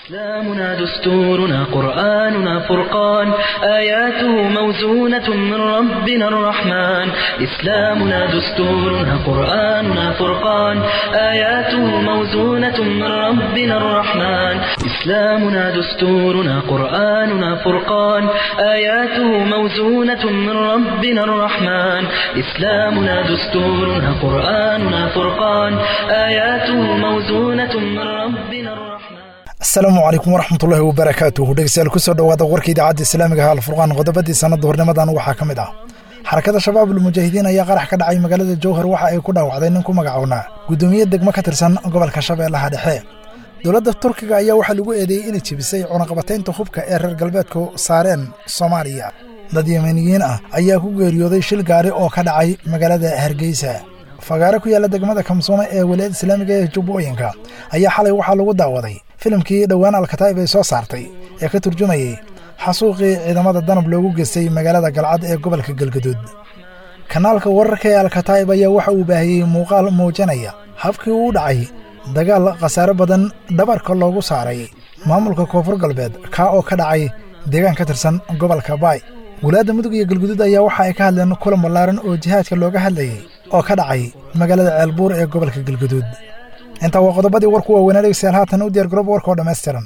إسلامنا دستورنا قرآننا فرقان آياته موزونة من ربنا الرحمن إسلامنا دستورنا قرآننا فرقان آياته موزونة من ربنا الرحمن إسلامنا دستورنا قرآننا فرقان آياته موزونة من ربنا الرحمن إسلامنا دستورنا قرآننا فرقان آياته موزونة من ربنا الرحمن asalaamu calaykum waraxmatullaahi wabarakaatuhu dhegeystayaal kusoo dhowaada warka idaacadda islaamiga ha alfurqaan qodobadii sanadda hornimadan waxaa ka mid ah xarakada shabaab ulmujaahidiin ayaa qarax ka dhacay magaalada jowhar waxa ay ku dhaawacday nin ku magacownaa guddoomiye degmo ka tirsan gobolka shabeellaha dhexe dowladda turkiga ayaa waxaa lagu eedeeyey inay jebisay cunaqabataynta hubka ee reer galbeedku saareen soomaaliya dad yemeniyiin ah ayaa ku geeriyooday shil gaari oo ka dhacay magaalada hargeysa fagaare ku yaalla degmada kamsoome ee walaayadda islaamiga ee jubbooyinka ayaa xalay waxaa lagu daawaday filimkii dhowaan alkataa'ib ay soo saartay ee ka turjumayey xasuuqii ciidamada danab loogu geystay magaalada galcad ee gobolka galgaduud kanaalka wararka ee alkataa'ib ayaa waxa uu baahiyey muuqaal muujinaya habkii uu dhacay dagaal khasaare badan dhabarka loogu saaray maamulka koonfur galbeed kaa oo ka dhacay deegaan ka tirsan gobolka baay walaadda mudug iyo galguduud ayaa waxa ay ka hadleen kulan ballaaran oo jihaadka looga hadlayey oo ka dhacay magaalada ceelbuur ee gobolka galguduud intaa waa qodobadii warku waaweynaa dhegeystayaal haatan u diyaar garoob warka oo dhammaystiran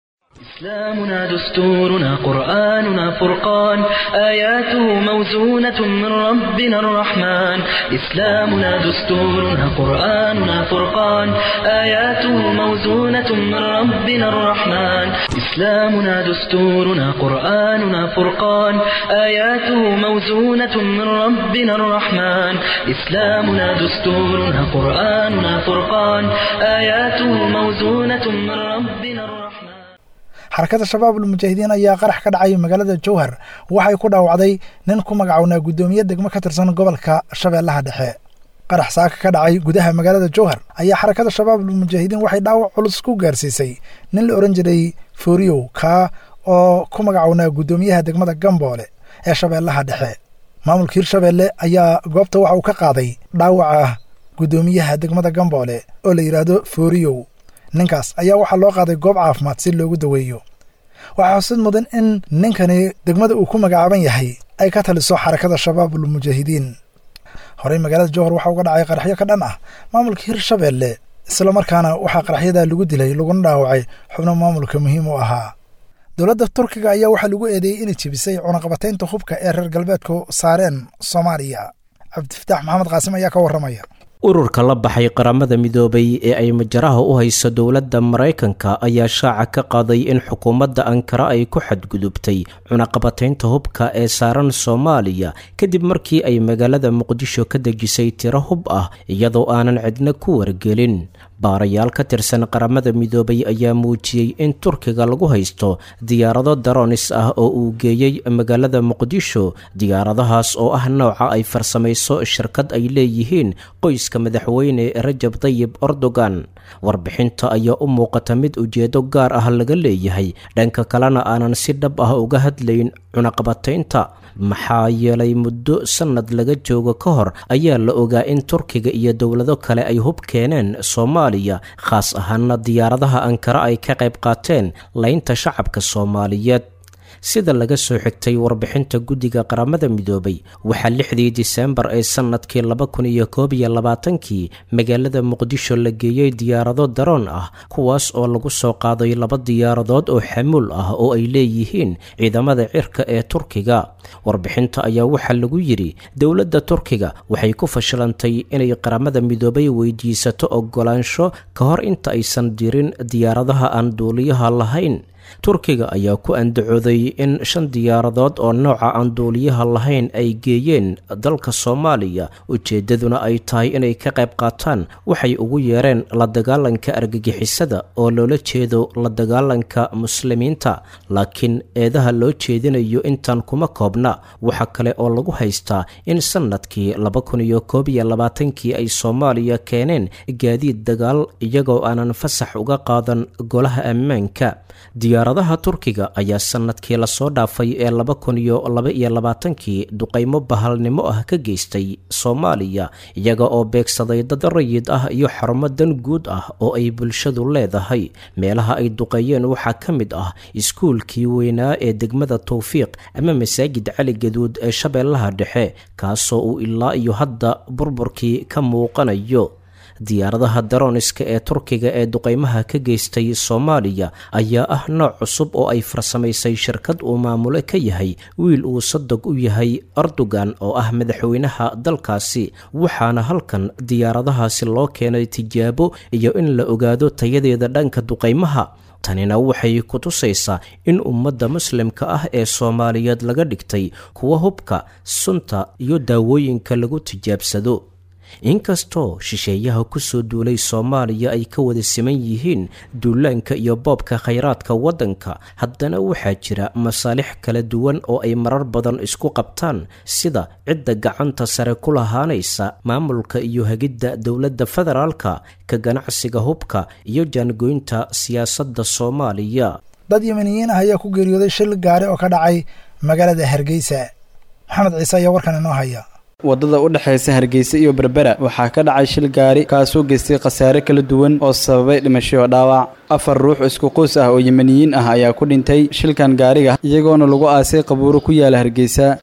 إسلامنا دستورنا قرآننا فرقان آياته موزونة من ربنا الرحمن إسلامنا دستورنا قرآننا فرقان آياته موزونة من ربنا الرحمن إسلامنا دستورنا قرآننا فرقان آياته موزونة من ربنا الرحمن إسلامنا دستورنا قرآننا فرقان آياته موزونة من ربنا الرحمن xarakada shabaab ulmujaahidiin ayaa qarax ka dhacay magaalada jowhar waxay ku dhaawacday nin ku magacownaa guddoomiye degmo ka tirsan gobolka shabeellaha dhexe qarax saaka ka dhacay gudaha magaalada jowhar ayaa xarakada shabaab ulmujaahidiin waxay dhaawac culus ku gaarsiisay nin la odhan jiray fooriyow kaa oo ku magacownaa guddoomiyaha degmada gamboole ee shabeellaha dhexe maamulka hirshabeelle ayaa goobta waxa uu ka qaaday dhaawaca guddoomiyaha degmada gamboole oo la yidhaahdo fooriyow ninkaas ayaa waxaa loo qaaday goob caafimaad si loogu daweeyo waxaa xusid mudan in ninkani degmada uu ku magacaaban yahay ay ka taliso xarakada shabaab ulmujaahidiin horey magaalada jowhar waxaa uga dhacay qaraxyo ka dhan ah maamulka hirshabeelle islamarkaana waxaa qaraxyadaa lagu dilay laguna dhaawacay xubno maamulka muhiim u ahaa dowladda turkiga ayaa waxaa lagu eedeeyey inay jebisay cunaqabataynta hubka ee reer galbeedku saareen soomaaliya cabdifataax maxamed qaasim ayaa ka warramaya ururka la baxay qaramada midoobay ee ay majaraha u hayso dowladda maraykanka ayaa shaaca ka qaaday in xukuumadda ankara ay ku xadgudubtay cunaqabataynta hubka ee saaran soomaaliya kadib markii ay magaalada muqdisho ka dejisay tiro hub ah iyadoo aanan cidna ku wargelin baarayaal ka tirsan qaramada midoobay ayaa muujiyey in turkiga lagu haysto diyaarado daronis ah oo uu geeyey magaalada muqdisho diyaaradahaas oo ah nooca ay farsamayso shirkad ay leeyihiin qoyska madaxweyne rajab tayib erdogan warbixinta ayaa u muuqata mid ujeedo gaar ah laga leeyahay dhanka kalena aanan si dhab ah uga hadlayn cunaqabataynta maxaa yeelay muddo sannad laga joogo ka hor ayaa la ogaa in turkiga iyo dowlado kale ay hub keeneen soomaaliya khaas ahaana diyaaradaha ankara ay ka qayb qaateen laynta shacabka soomaaliyeed sida laga soo xigtay warbixinta guddiga qaramada midoobay waxaa lixdii diseembar ee sannadkii laba kun iyo koob iyo labaatankii magaalada muqdisho la geeyey diyaarado daroon ah kuwaas oo lagu soo qaaday laba diyaaradood oo xamuul ah oo ay leeyihiin ciidamada cirka ee turkiga warbixinta ayaa waxaa lagu yidhi dowladda turkiga waxay ku fashilantay inay qaramada midoobay weydiisato oggolaansho ka hor inta aysan dirin diyaaradaha aan duuliyaha lahayn turkiga ayaa ku andacooday in shan diyaaradood oo nooca aan duuliyaha lahayn ay geeyeen dalka soomaaliya ujeeddaduna ay tahay inay ka qayb qaataan waxay ugu yeereen la dagaalanka argagixisada oo loola jeedo la dagaalanka muslimiinta laakiin eedaha loo jeedinayo intaan kuma koobna waxa kale oo lagu haystaa in sannadkii laba kun iyo koob iyo labaatankii ay soomaaliya keeneen gaadiid dagaal iyagoo aanan fasax uga qaadan golaha ammaanka diyaaradaha turkiga ayaa sanadkii lasoo dhaafay ee laba kun iyo laba iyo labaatankii duqaymo bahalnimo ah ka geystay soomaaliya iyaga oo beegsaday dad rayid ah iyo xarumo dan guud ah oo ay bulshadu leedahay meelaha ay duqeeyeen waxaa ka mid ah iskuulkii weynaa ee degmada towfiiq ama masaajid cali gaduud ee shabeellaha dhexe kaasoo uu ilaa iyo hadda burburkii ka muuqanayo diyaaradaha darooniska ee turkiga ee duqaymaha ka geystay soomaaliya ayaa ah nooc cusub oo ay farsamaysay shirkad uu maamulo ka yahay wiil uu sadog u yahay erdogan oo ah madaxweynaha dalkaasi waxaana halkan diyaaradahaasi loo keenay tijaabo iyo in la ogaado tayadeeda dhanka duqaymaha tanina waxay ku tusaysaa in ummadda muslimka ah ee soomaaliyeed laga dhigtay kuwa hubka sunta iyo daawooyinka lagu tijaabsado inkastoo shisheeyaha kusoo duulay soomaaliya ay ka wada siman yihiin duulaanka iyo boobka khayraadka waddanka haddana waxaa jira masaalix kala duwan oo ay marar badan isku qabtaan sida cidda gacanta sare ku lahaanaysa maamulka iyo hagidda dowladda federaalka ka ganacsiga hubka iyo jaangoynta siyaasadda soomaaliya dad yemeniyiin ah ayaa ku geeriyooday shil gaari oo ka dhacay magaalada hargeysa maxamed ciise ayaa warkan inoo haya waddada u dhexaysa hargeysa iyo berbera waxaa ka dhacay shil gaari kaasoo geystay khasaare kala duwan oo sababay dhimasho dhaawac afar ruux isku qoys ah oo yemeniyiin ah ayaa ku dhintay shilkan gaariga iyagoona lagu aasay qabuuro ku yaala hargeysa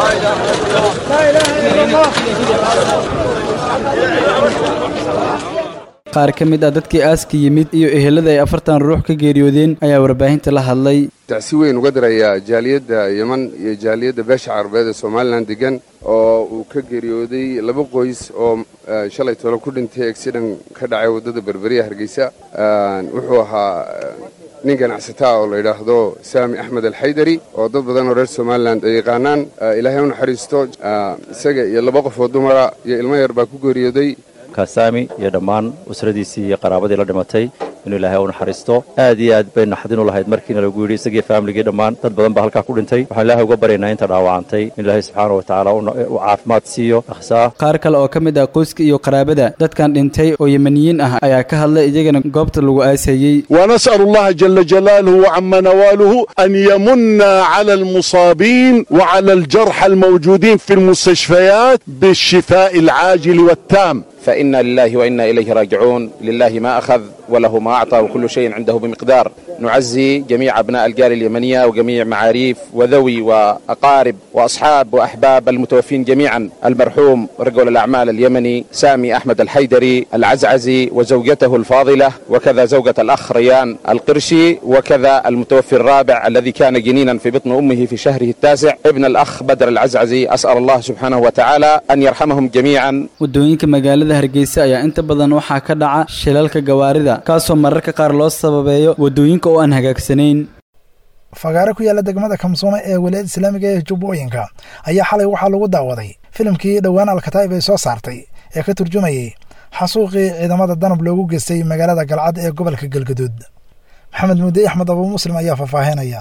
qaar ka mid ah dadkii aaska yimid iyo ehelada ay afartan ruux ka geeriyoodeen ayaa warbaahinta la hadlay tacsi weyn uga dirayaa jaaliyadda yeman iyo jaaliyadda beesha carabeed ee somalilan degan oo uu ka geeriyooday laba qoys oo shalay tolo ku dhintay egsidan ka dhacay waddada berberiya hargeysa wuxuu ahaa nin ganacsataa oo la yidhaahdo saami axmed alxaydari oo dad badan oo reer somalilan ay yaqaanaan ilaahay u naxariisto isaga iyo laba qof oo dumara iyo ilmo yar baa ku geeriyooday kasaami iyo dhammaan usradiisii iyo qaraabadii la dhimatay inuu ilaahay u naxariisto aad iyo aad bay naxdin u lahayd markiina lagu yidhi isagii faamiligii dhammaan dad badan baa halkaa ku dhintay waxaan ilaahay uga baryaynaa inta dhaawacantay in ilaahay subxaana wa tacaala u caafimaad siiyo akhsaa qaar kale oo ka mid ah qoyska iyo qaraabada dadkan dhintay oo yemeniyiin ah ayaa ka hadlay iyagana goobta lagu aasayey ونسأل الله جل جلاله وعم نواله أن يمن على المصابين وعلى الجرحى الموجودين في المستشفيات بالشفاء العاجل والتام فإنا لله وإنا إليه راجعون لله ما أخذ وله ما أعطى وكل شيء عنده بمقدار نعزي جميع أبناء الجار اليمنية وجميع معاريف وذوي وأقارب وأصحاب وأحباب المتوفين جميعا المرحوم رجل الأعمال اليمني سامي أحمد الحيدري العزعزي وزوجته الفاضلة وكذا زوجة الأخ ريان القرشي وكذا المتوفي الرابع الذي كان جنينا في بطن أمه في شهره التاسع ابن الأخ بدر العزعزي أسأل الله سبحانه وتعالى أن يرحمهم جميعا waddooyinka magaalada hargeysa ayaa inta badan waxaa ka dhaca shilalka gawaarida kaasoo mararka qaar loo sababeeyo waddooyinka oo aan hagaagsanayn fagaare ku yaalla degmada kamsuume ee walaayada islaamiga ee jubbooyinka ayaa xalay waxaa lagu daawaday filimkii dhowaan alkataa'ib ay soo saartay ee ka turjumayay xasuuqii ciidamada danab loogu geystay magaalada galcad ee gobolka galgaduud maxamed muudde axmed abuu muslim ayaa faahfaahinaya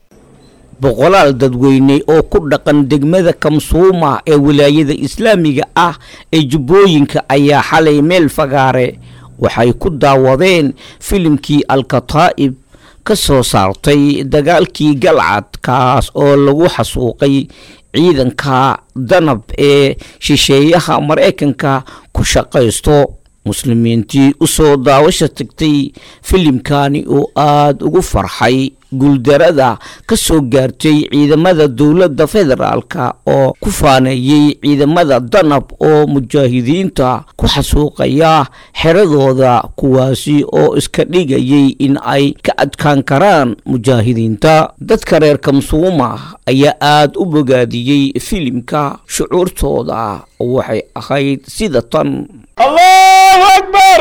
boqolaal dadweyne oo ku dhaqan degmada kamsuuma ee wilaayada islaamiga ah ee jubbooyinka ayaa xalay meel fagaare waxay ku daawadeen filimkii alkataa'ib ka soo saartay dagaalkii galcad kaas oo lagu xasuuqay ciidanka danab ee shisheeyaha maraykanka ku shaqaysto muslimiintii u soo daawasha tagtay filimkani oo aada ugu farxay guuldarada ka soo gaartay ciidamada dowladda federaalka oo ku faaneeyey ciidamada danab oo mujaahidiinta ku xasuuqaya xeradooda kuwaasi oo iska dhigayay in ay ka adkaan karaan mujaahidiinta dadka reer kamsuuma ayaa aada u bogaadiyey filimka shucuurtooda waxay ahayd sida tan الله أكبر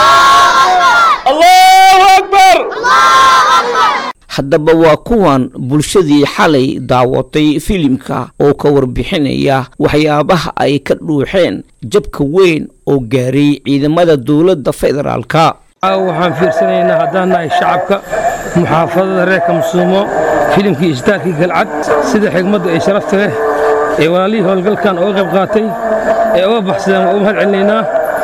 الله أكبر haddaba waa kuwan bulshadii xalay daawatay filimka oo ka warbixinaya waxyaabaha ay ka dhuuxeen jabka weyn oo gaaray ciidamada dowladda federaalka waxaan fiirsanaynaa haddaan nahay shacabka muxaafadada reer kamsuumo filimkii isbitaalkii galcad sida xigmadda ee sharafta leh ee walaalihii howlgalkan oga qayb qaatay ee uga baxsadeen waa u mahad celinaynaa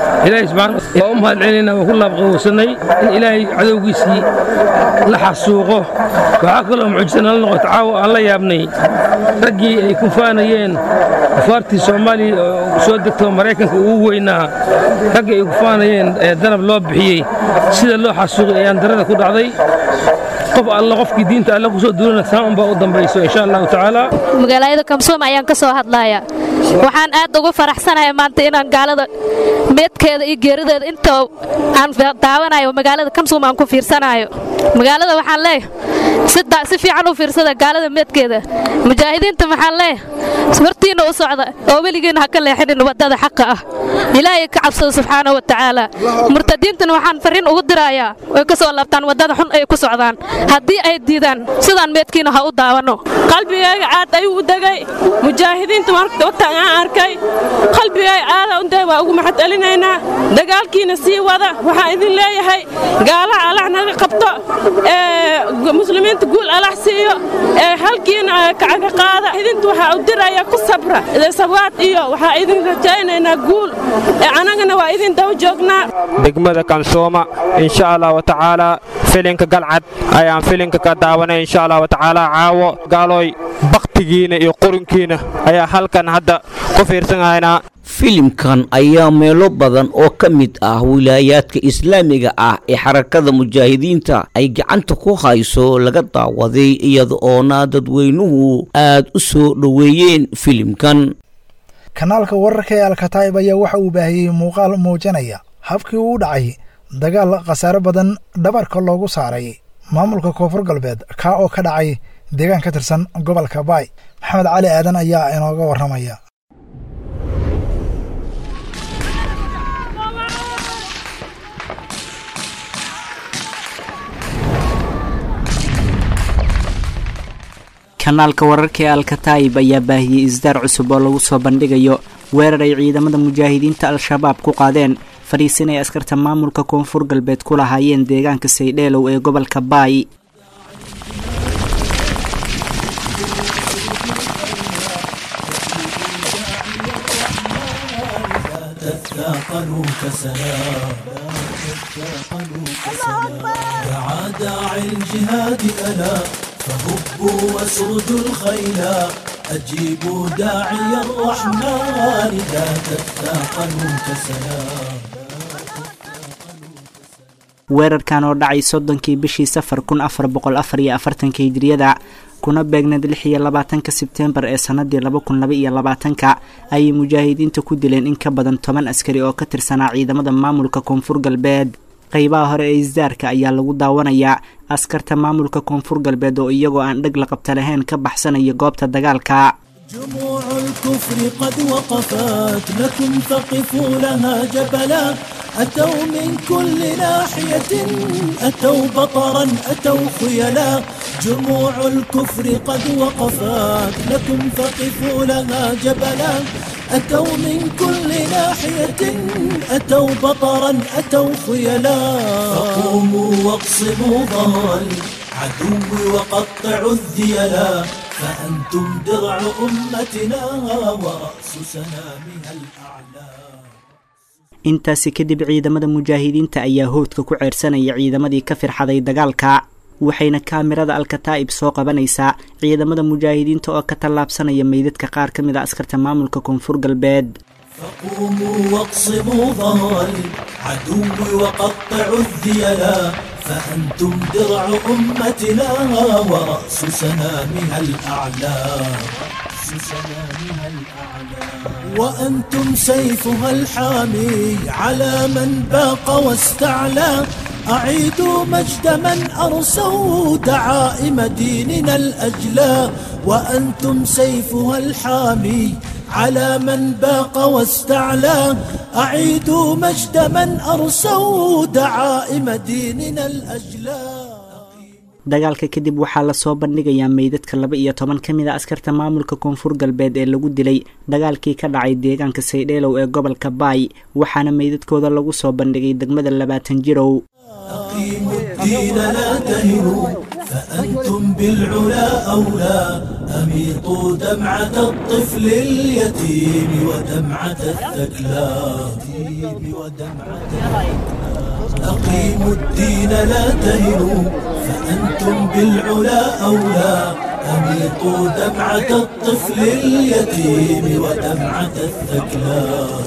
ilaahay subxaana waa u mahad celinayna waan ku laabqabowsanay in ilaahay cadowgiisii la xasuuqo waxaa kaloo mucjisa nala noqota caawa aan la yaabnay raggii ay ku faanayeen kufaartii soomaaliya oo soo degto maraykanka ugu weynaa raggii ay ku faanayeen ee danab loo bixiyey sida loo xasuuqay ayaan darada ku dhacday qof alla qofkii diinta alle kusoo duulana saan unbaa u dambayso insha allahu tacaala magaalada kamsuum ayaan ka soo hadlaaya waxaan aad ugu faraxsanahay maanta inaan gaalada meedkeeda iyo geerideeda inta aan daawanayo magaalada kamsuum aan ku fiirsanayo magaalada waxaan leeyahay si fiican u fiirsada gaalada meedkeeda mujaahidiinta waxaan leeyahay hortiinna u socda oo weligiina ha ka leexinin waddada xaqa ah ilaahay ka cabsada subxaana wa tacaala murtadiintana waxaan farriin ugu dirayaa way ka soo laabtaan waddada xun ay ku socdaan haddii ay diidaan sidaan meedkiina ha u daawanno qalbigayga caad ayuu u degay mujaahidiinta wagtaan aan arkay qalbigayga caada u degay waa ugu maxad celinaynaa dagaalkiina sii wada waxaan idin leeyahay gaalaha allah naga qabto ee muslimiinta guul allah siiyo ee halkiina kacaga qaada idinta waxaa u diraya ku sabra sawaad iyo waxaa idin rajaynaynaa guul ee annagana waa idin daba joognaa degmada kansooma insha allah wa tacaala filinka galcad ayaan filinka ka daawanay insha allah wa tacaala caawo gaalooy baktigiina iyo qurunkiina ayaa halkan hadda ku fiirsanahaynaa filimkan ayaa meelo badan oo ka mid ah wilaayaadka islaamiga ah ee xarakada mujaahidiinta ay gacanta ku hayso laga daawaday iyada oona dadweynuhu aad u soo dhoweeyeen filimkan kanaalka wararka ee alkataa'ib ayaa waxa uu baahiyey muuqaal muujinaya habkii uu dhacay dagaal khasaare badan dhabarka loogu saaray maamulka koonfur galbeed kaa oo ka dhacay deegaan ka tirsan gobolka baay maxamed cali aadan ayaa inooga warramaya kanaalka wararka ee alkataa'ib ayaa baahiyey isdaar cusub oo lagu soo bandhigayo weerar ay ciidamada mujaahidiinta al-shabaab ku qaadeen fadhiisin ay askarta maamulka koonfur galbeed ku lahaayeen deegaanka saydheelow ee gobolka baay تثاقلوا كسلام دعا داعي الجهاد ألا فهبوا واسردوا الخيلا أجيبوا داعي الرحمن لا تثاقلوا كسلام weerarkan oo dhacay soddonkii bishii safar kun afar boqol afar iyo afartanka hijiriyada kuna beegneed lix iyo labaatanka sebteembar ee sanadii laba kun laba iyo labaatanka ayay mujaahidiinta ku dileen in ka badan toban askari oo ka tirsanaa ciidamada maamulka koonfur galbeed qaybaha hore ee isdaarka ayaa lagu daawanayaa askarta maamulka koonfur galbeed oo iyagoo aan dheg la qabta lahayn ka baxsanaya goobta dagaalka جموع الكفر قد وقفت لكم فقفوا لها جبلا أتوا من كل ناحية أتوا بطرا أتوا خيلا جموع الكفر قد وقفت لكم فقفوا لها جبلا أتوا من كل ناحية أتوا بطرا أتوا خيلا فقوموا واقصبوا ظهر العدو وقطعوا الذيلا فأنتم درع أمتنا ورأس سنامها الأعلى intaasi kadib ciidamada mujaahidiinta ayaa howdka ku ceersanaya ciidamadii ka firxaday dagaalka waxayna kaamirada alkataa'ib soo qabanaysaa ciidamada mujaahidiinta oo ka tallaabsanaya meydadka qaar ka mid a askarta maamulka koonfur galbeed فقوموا واقصبوا ظهر العدو وقطعوا الذيلا فأنتم درع أمتنا ورأس سنامها الأعلى وأنتم سيفها الحامي على من باق واستعلى أعيدوا مجد من أرسوا دعائم ديننا الأجلى وأنتم سيفها الحامي على من باق واستعلى أعيدوا مجد من أرسوا دعائم ديننا الأجلى dagaalka kadib waxaa lasoo bandhigayaa meydadka laba iyo toban ka mid a askarta maamulka koonfur galbeed ee lagu dilay dagaalkii ka dhacay deegaanka saydheelow ee gobolka baay waxaana meydadkooda lagu soo bandhigay degmada labaatan jirow الدين لا تهنوا فأنتم بالعلا أولى أميطوا دمعة الطفل اليتيم ودمعة الثكلى اليتيم ودمعة أقيموا الدين لا تهنوا فأنتم بالعلا أولى أميطوا دمعة الطفل اليتيم ودمعة الثكلى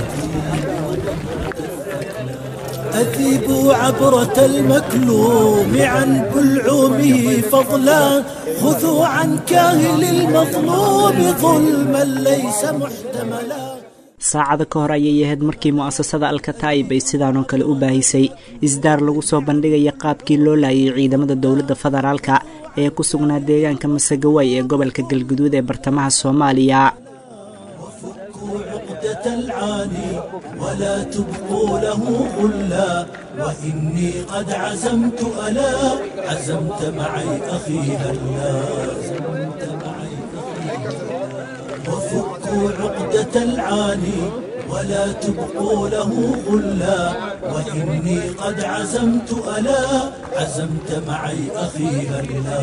أذيبوا عبرة المكلوم عن بلعومه فضلا خذوا عن كاهل المظلوم ظلما ليس محتملا saacada ka hor ayay ahayd markii mu'asasada alkataa'ib ay sidaanoo kale u baahisay isdaar lagu soo bandhigaya qaabkii loo laayay ciidamada dowladda federaalka ee ku sugnaa deegaanka masagawaay ee gobolka galguduud ee bartamaha soomaaliya عقدة العاني ولا تبقوا له غلا وإني قد عزمت ألا عزمت معي أخي هلا عزمت معي وفكوا عقدة العاني ولا تبقوا له غلا وإني قد عزمت ألا عزمت معي أخي هلا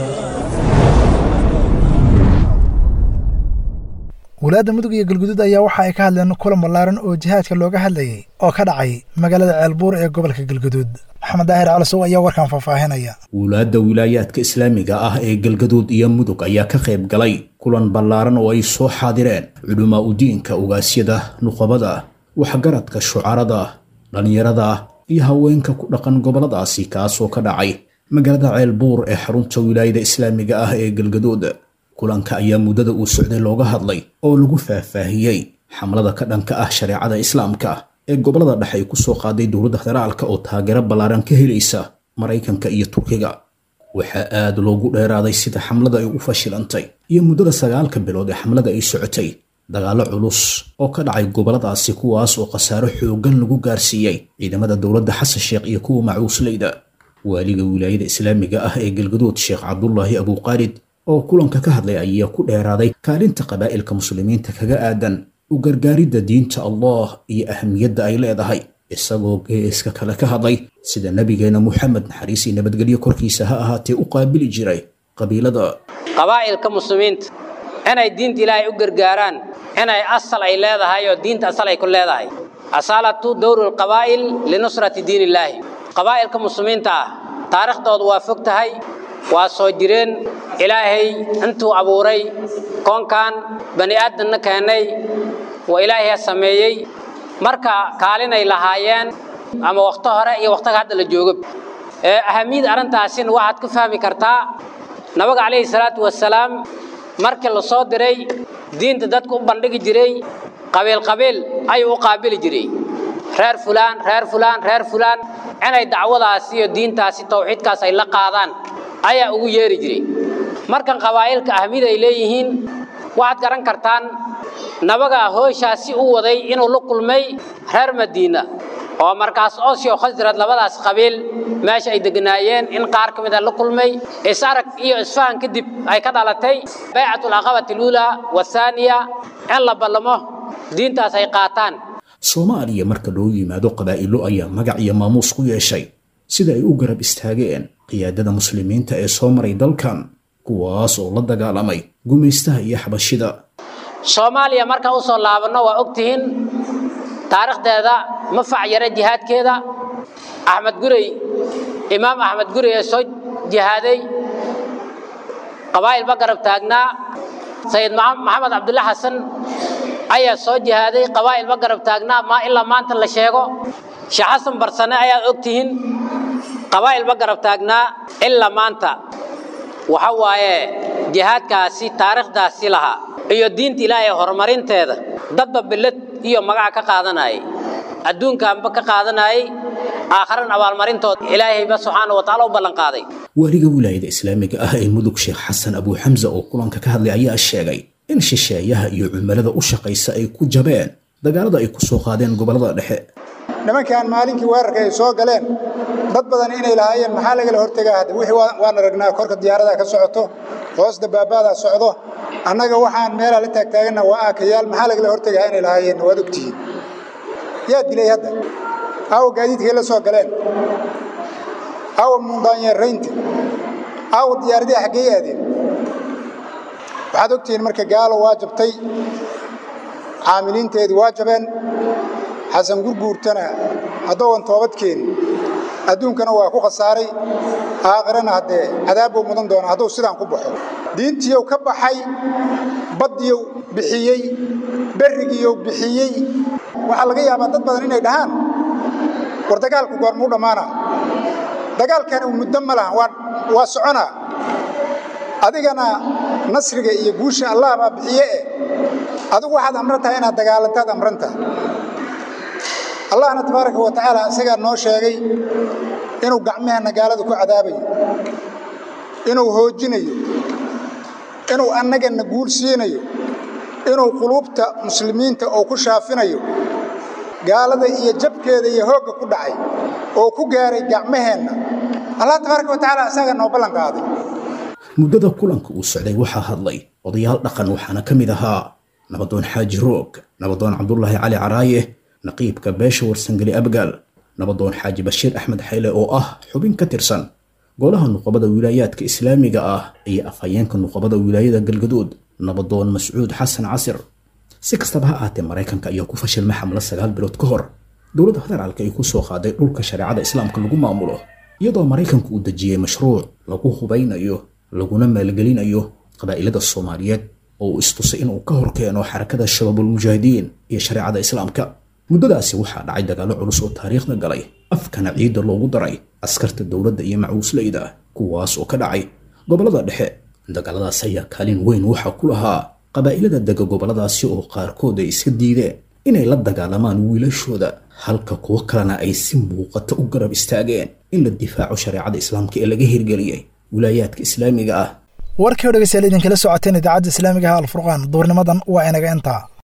walaadda mudug iyo galguduud ayaa waxa ay ka hadleen kulan ballaaran oo jihaadka looga hadlayay oo ka dhacay magaalada ceelbuur ee gobolka galguduud maxamed daahir calasow ayaa warkan faahfaahinaya wulaadda wilaayaadka islaamiga ah ee galgaduud iyo mudug ayaa ka qayb galay kulan ballaaran oo ay soo xaadireen culumaa udiinka ugaasyada nuqabada waxgaradka shucarada dhallinyarada iyo haweenka ku dhaqan gobolladaasi kaasoo ka dhacay magaalada ceelbuur ee xarunta wilaayada islaamiga ah ee galgaduud kulanka ayaa muddada uu socday looga hadlay oo lagu faahfaahiyey xamlada ka dhanka ah shareecada islaamka ee gobollada dhexe ay ku soo qaaday dowladda federaalka oo taageero ballaaran ka helaysa maraykanka iyo turkiga waxaa aad loogu dheeraaday sida xamlada ay u fashilantay iyo muddada sagaalka bilood ee xamlada ay socotay dagaallo culus oo ka dhacay gobolladaasi kuwaas oo khasaaro xooggan lagu gaarsiiyey ciidamada dowladda xasan sheekh iyo kuwa macuusleyda waaliga wilaayada islaamiga ah ee galgaduud sheekh cabdulaahi abuuqaalid oo kulanka ka hadlay ayaa ku dheeraaday kaalinta qabaa'ilka muslimiinta kaga aadan u gargaaridda diinta allah iyo ahamiyadda ay leedahay isagoo geeska kale ka hadlay sida nebigeena muxamed naxariis iyo nabadgelyo korkiisa ha ahaatee u qaabili jiray qabiilada qabaa'ilka muslimiinta inay diinta ilaahay u gargaaraan inay asal ay leedahay oo diinta asal ay ku leedahay asaalatu dowru lqabaa'il linusrati diin illaahi qabaa'ilka muslimiinta ah taariikhdoodu waa fog tahay waa soo jireen ilaahay intuu abuuray koonkan bani aadamna keennay waa ilaahay sameeyey marka kaalinay lahaayeen ama wakhto hore iyo wakhtiga hadda la joogo ee ahamiyada arrintaasina waxaad ku fahmi kartaa nabiga calayhi salaatu wasalaam markii la soo diray diinta dadku u bandhigi jiray qabiil qabiil ayuu u qaabili jiray reer fulaan reer fulaan reer fulaan inay dacwadaasi iyo diintaasi tawxiidkaas ay la qaadaan ayaa ugu yeeri jiray markan qabaa'ilka ahmid ay leeyihiin waxaad garan kartaan nabaga hooshaasi u waday inuu la kulmay reer madiina oo markaas osio khasrad labadaas qabiil meesha ay deganaayeen in qaar ka mid a la kulmay isarag iyo isfahan kadib ay ka dhalatay baycatul aqabati luulaa wathaaniya in la ballamo diintaas ay qaataan soomaaliya marka loo yimaado qabaa'ilo ayaa magac iyo maamuus ku yeeshay sida ay u garab istaageen qiyaadada muslimiinta ee soo maray dalkan kuwaas oo la dagaalamay gumaystaha iyo xabashida soomaaliya markaan u soo laabanno waa ogtihiin taariikhdeeda ma facyara jihaadkeeda axmed gurey imaam axmed gurey ee soo jihaaday qabaa'il ba garab taagnaa sayid maxamed cabdulla xasan ayaa soo jihaaday qabaa'il ba garab taagnaa ma ilaa maanta la sheego sheekh xasan barsane ayaad ogtihiin qabaa'il ba garab taagnaa ilaa maanta waxa waaye jihaadkaasi taariikhdaasi lahaa iyo diinta ilaahay horumarinteeda dadba billad iyo magaca ka qaadanayay adduunkaanba ka qaadanayay aakharan abaalmarintooda ilaahayba subxaana wa tacaala u ballanqaaday waaliga wilaayada islaamiga ah ee mudug sheekh xasan abuu xamsa oo kulanka ka hadlay ayaa sheegay in shisheeyaha iyo cumilada u shaqaysa ay ku jabeen dagaalada ay ku soo qaadeen gobollada dhexe nimankaan maalinkii weerarka ay soo galeen dad badan inay lahaayeen maxaa lagala hortegaa hadda wixii waan aragnaa korka diyaaradaa ka socoto hoos dabaabaadaa socdo annaga waxaan meelaa la taagtaaganna waa aakayaal maxaa lagala hortegaa inay lahaayeen waad ogtihiin yaa dilay hadda aawa gaadiidkay la soo galeen aawa mundaanyeeraynta aawa diyaaradii xaggey aadeen waxaad ogtihiin marka gaalo waa jabtay caamiliinteedii waa jabeen xasan gurguurtana haddooan toobad keenin adduunkana waa ku khasaaray aakhirana haddee cadaab buu mudan doonaa hadduu sidaan ku baxo diintiiyow ka baxay baddiyow bixiyey berrigiiyow bixiyey waxaa laga yaabaa dad badan inay dhahaan war dagaalku goormuu dhammaana dagaalkani muddo ma laha waa soconaa adigana nasriga iyo guusha allah baa bixiye eh adigu waxaad amran tahay inaad dagaalantaad amran tahay allahna tabaaraka wa tacaala isagaa noo sheegay inuu gacmaheenna gaalada ku cadaabayo inuu hoojinayo inuu annagana guul siinayo inuu quluubta muslimiinta oo ku shaafinayo gaalada iyo jabkeeda iyo hoogga ku dhacay oo ku gaaray gacmaheenna allah tabaaraka wa tacaala isagaa noo ballan qaaday muddada kulanka uu socday waxaa hadlay odayaal dhaqan waxaana ka mid ahaa nabadoon xaaji roog nabadoon cabdulaahi cali caraaye naqiibka beesha warsangeli abgaal nabadoon xaaji bashiir axmed xayle oo ah xubin ka tirsan golaha nuqabada wilaayaadka islaamiga ah iyo afhayeenka nuqabada wilaayada galgaduud nabadoon mascuud xasan casir si kastaba ha ahaatee maraykanka ayaa ku fashilmay xamlo sagaal bilood ka hor dowladda federaalka ay ku soo qaaday dhulka shareecada islaamka lagu maamulo iyadoo maraykanku uu dejiyey mashruuc lagu hubaynayo laguna maalgelinayo qabaa'ilada soomaaliyeed oo uu istusay inuu ka horkeeno xarakada shabaabulmujaahidiin iyo shareecada islaamka muddadaasi waxaa dhacay dagaallo culus oo taariikhda galay afkana ciidda loogu daray askarta dowladda iyo macuusleyda kuwaas oo ka dhacay gobollada dhexe dagaaladaas ayaa kaalin weyn waxaa ku lahaa qabaa'ilada dega gobolladaasi oo qaarkood ay iska diideen inay la dagaalamaan wiilashooda halka kuwo kalena ay si muuqata u garab istaageen in la difaaco shareecada islaamka ee laga hirgeliyey wilaayaadka islaamiga ah warkii o dhegeystayaal idinkala socoteen idaacadda islaamiga ah alfurqaan duurnimadan waa inaga intaa